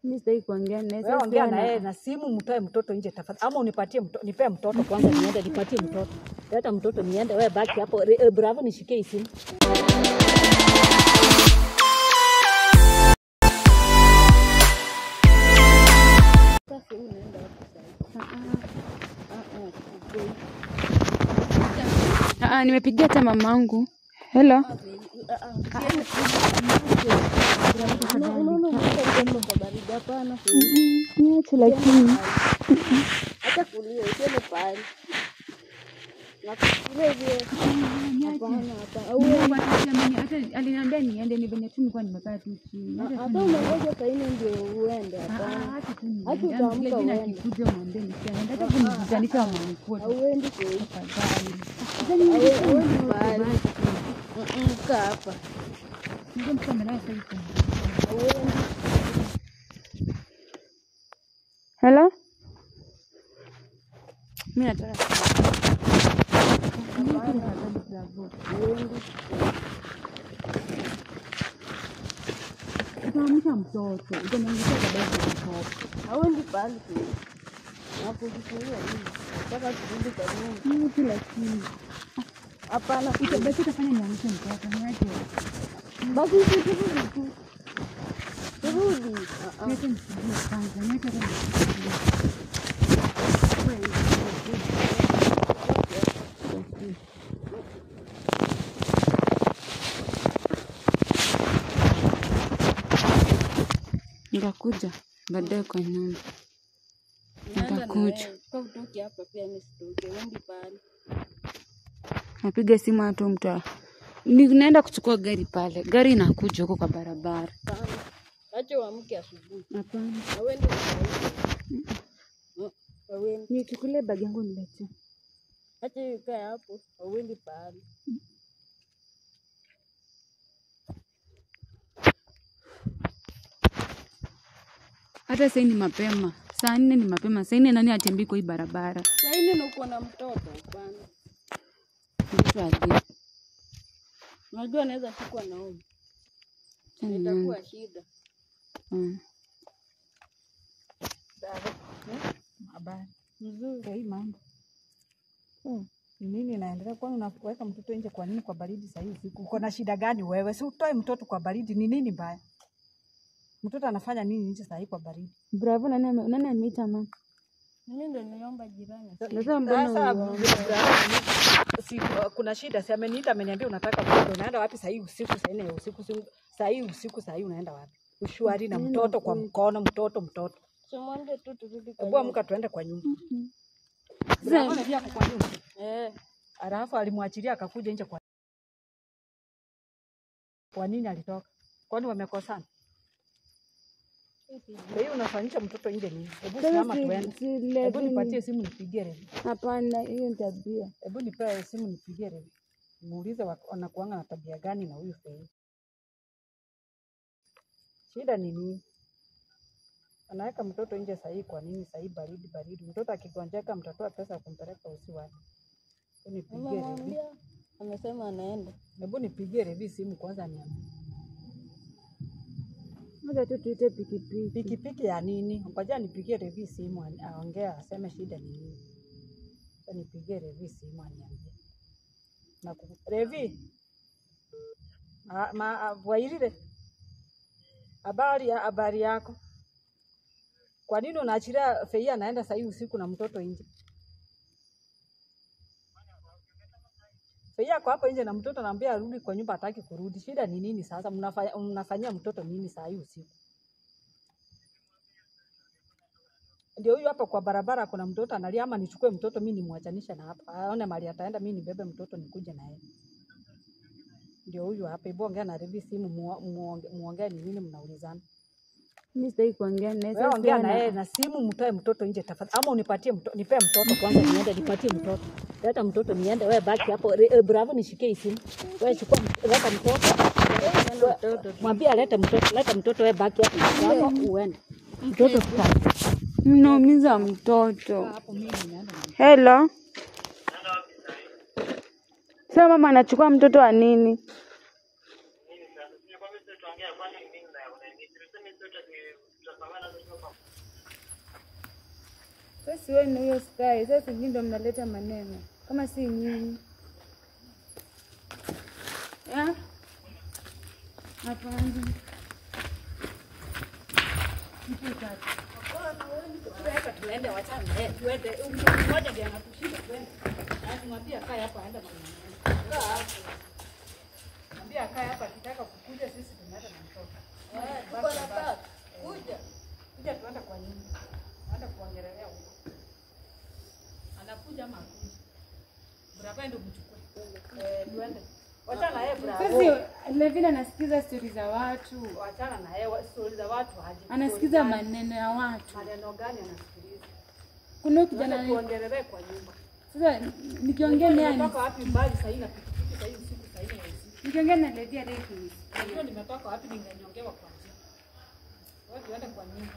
Mimi sitaki kuongea naye. Wewe Sasa ongea na siana- yeye na simu, mtoe mtoto nje tafadhali, ama unipatie mtoto, nipee mtoto kwanza, niende nipatie mtoto, leta mtoto niende, wewe baki hapo. Re- eh, Bravo, nishikie hii simu. Ah, ah, nimepigia hata mamangu. Hello. Niache lakini. hata kulia usiende pale nakufikiria hivyo hapana hapana Hata aliniambia niende ni venye tu nilikuwa nimekaa tu chini. Hata hata umengoja saa nne ndio uende hapana hata tu Hata niende. utaamka Yaani vile uende. akikuja mwambie nisiende. Hata kunijitanisha wamamkua auendi kweli tafadhali. auendi pale Mm, kaa hapa Ndio mtu amelala sasa hivi. auendi Hello? Mimi nataka utaamsha mtoto, utaniangusha baadaye kwa mtoto. auendi pale kweli nakufikiria nini nataka turudi kwa nyumba Mimi tu lakini hapana itabaki utafanya niangushe mtoto, niache. basi si turudi tu turudi Ah, ah. Niache nifikirie kwanza, niache hata nifikirie. Nitakuja baadaye kwa nyumba. Naenda na Nitakuja. wewe. Kwa utoke hapa pia mimi sitoke uendi pale Napiga simu hata mtu ninaenda kuchukua gari pale, gari inakuja huko kwa barabara. sana acha uamke asubuhi Hapana, auendi Mm, auendi nichukulie bagi yangu niletee. acha hiyo ikae hapo auendi pale Hata sasa ni mapema, saa nne ni mapema. Saa nne nani atembei kwa hii barabara? saa nne na uko na mtoto hapana Mtu aje. unajua anaweza shikwa na homa Acha nione. itakuwa shida Mm. Habari mzuri Ndio hii mambo ni nini inaendelea? Kwani unaweka mtoto nje kwa nini kwa baridi saa hii usiku? Uko na shida gani wewe? Si utoe mtoto kwa baridi, ni nini mbaya? Mtoto anafanya nini nje saa hii kwa baridi? Bravo, nani ame- nani ameita mama? mimi ndo niliomba jirani Sasa mbona Sasa uliomba? si, kuna shida, si ameniita ameniambia unataka mtoto, unaenda wapi saa hii usiku, saa nne ya usiku, si- saa hii usiku, saa hii unaenda wapi? Ushwari na mtoto kwa mkono, mtoto mtoto. simwambie tu turudi kwa Hebu nyumba amka tuende kwa nyumba. Sasa- Bravo pia ako kwa nyumba. eh Alafu alimwachilia akakuja nje kwa kwa nini alitoka? Kwani wamekosana? Kwa hiyo unafanyisha mtoto nje nini? Hebu Sasa simama si- tuende. si Hebu Levi ni- nipatie simu nipigie Revi. Hapana, hiyo ni tabia. Hebu nipe simu nipigie Revi. Muulize wa- wanakuanga na tabia gani na huyu Fei. Shida ni nini? Anaweka mtoto nje sahii kwa nini? Sahii baridi baridi. Mtoto akigonjeka mtatoa pesa ya kumpeleka usi wapi? Hebu nipigie Revi. nimemwambia amesema anaenda Hebu nipigie Revi simu kwanza niambie. Ngoja tu tuite pikipiki. Pikipiki ya nini? Ngoja nipigie Revi simu ani- aongee aseme shida ni nini. Sasa nipigie Revi simu aniambie. Na ku- Revi. Ah, ma ah, Wairire. Habari ya habari yako? Kwa nini unaachilia Fei anaenda saa hii usiku na mtoto nje? Fei ako hapo nje na mtoto naambia arudi kwa nyumba, hataki kurudi. Shida ni nini sasa? Mnafanya mnafanyia mtoto nini saa hii usiku? ndio huyu hapa kwa barabara kuna mtoto analia, ama nichukue mtoto mimi nimwachanishe na hapa, aone mali ataenda, mimi nibebe mtoto nikuje na yeye. Ndio huyu hapa, hebu ongea na Revi simu, muo- muonge- muongee ni nini mnaulizana. Mimi sitaki kuongea naye. Wewe Sasa ongea na siana- yeye na simu, mtoe mtoto nje tafadhali, ama unipatie mtoto, nipe mtoto kwanza niende, nipatie mtoto, leta mtoto niende, wewe baki hapo. Re- eh, Bravo, nishikie hii simu, wewe chukua, m- leta mtoto, We- mwambie alete mtoto, leta mtoto, wewe baki hapo, Bravo, uende mtoto tuta Mnaumiza mtoto. hapo, mimi naenda na Hello. Sasa mama anachukua mtoto wa nini? Sasa wewe na huyo Sky, sasa nyinyi ndio mnaleta maneno kama si nyinyi. Ya? Hapana. Hapa tuende wachana naye tuende. Mtu mmoja ndiye anatushinda twende. Na tumwambie akae hapa aende kwa mama. Kaa hapo. Mwambie akae hapa akitaka kukuja sisi tunaenda na mtoto. Eh, tuko na baba. Kuja. Kuja tuende kwa nyumba. Tuende kuongelelea huko. Anakuja ama akuja? Brava ndio mchukue. Eh, tuende. Wachana na yeye bravo. Sasa Levina anasikiza stori za watu, Wachana na yeye stori za watu haje. anasikiza maneno ya watu. maneno gani anasikiliza? Kuna huyu Tuende kijana tuongelee kwa nyumba. sasa, nikiongea naye Nimetoka wapi mbali sasa hivi na pikipiki sasa hivi usiku sasa hivi ya usiku. nikiongea na Levia Refu Najua nimetoka wapi ningenyongewa kwa njia. Wewe tuende kwa nyumba.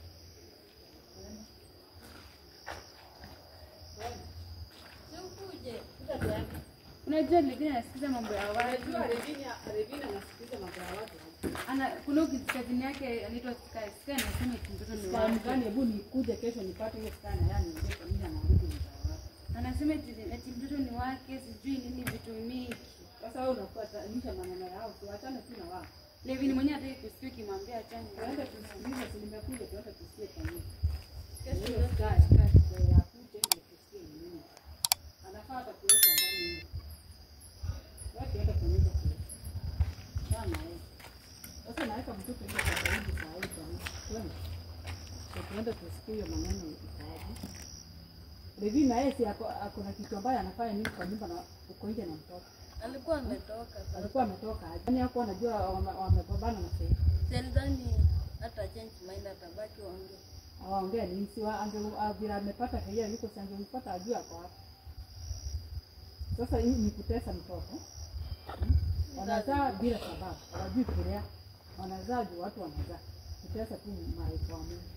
Sikuje. Kuja tuende. Unajua Levina anasikiza mambo ya watu. Unajua Revina Revina anasikiliza mambo ya watu. Ana kuna huyu kazini yake anaitwa Sky. Sky anasema eti mtoto ni Kwa wake. mgani hebu nikuje kesho nipate hiyo skana yani ndio kwa nini anarudi mtaa wake. Anasema eti eti mtoto ni wake, sijui nini vitu mingi. Sasa wewe unafuatanisha maneno yao, tuachane tu na wao. Levin mwenyewe hataki kusikia ukimwambia achane. Tuende tusikilize, si nimekuja tuende tusikie kwa nini. Kesho Hiyo ndio sky sky ya kuje ndio tusikie ni nini. Anafaa hata kuweka ndani hiyo. Wewe tuende kwa nyumba kule. Sana yeye. Sasa naweka mtoto hiyo kwa karibu saa hii kwa nini? Twende. So, Tuende tusikie hiyo maneno ikaje. Levi na yeye si ako ako na kitu ambaye anafanya nini kwa nyumba na uko nje na mtoto. Alikuwa ametoka sasa. Alikuwa ametoka aje? Yaani hakuwa anajua wame- wamepambana na sasa. Sidhani hata change mind atabaki waongee. awaongea nini si wa- ange- a- vile amepata sheria yuko si angempata ajue ako wapi sasa hii ni kutesa mtoto Hmm? wanazaa bila sababu hawajui kulea wanazaa juu watu wanazaa kutesa tu malaika wa Mungu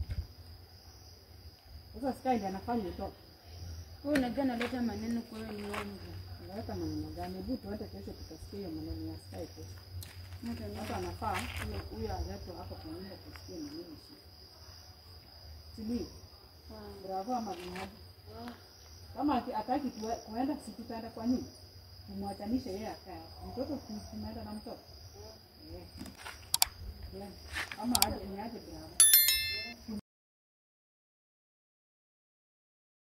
sasa sky ndiye anafanya utoto Wewe unajua analeta maneno kwa hiyo nyumba. unaweka maneno gani hebu tuende kesho tukasikia hiyo maneno ya sky kesho Mtu ana- sasa anafaa huyo- huyo aletwe hapo kwa nyumba tusikie ni nini shida sijui bravo ama vinyaji kama aki- hataki kue- kuenda si tutaenda kwa nyumba tumwachanishe yeye akae mtoto si- tunaenda na mtoto Eh. Yeah. ama aje niaje bravo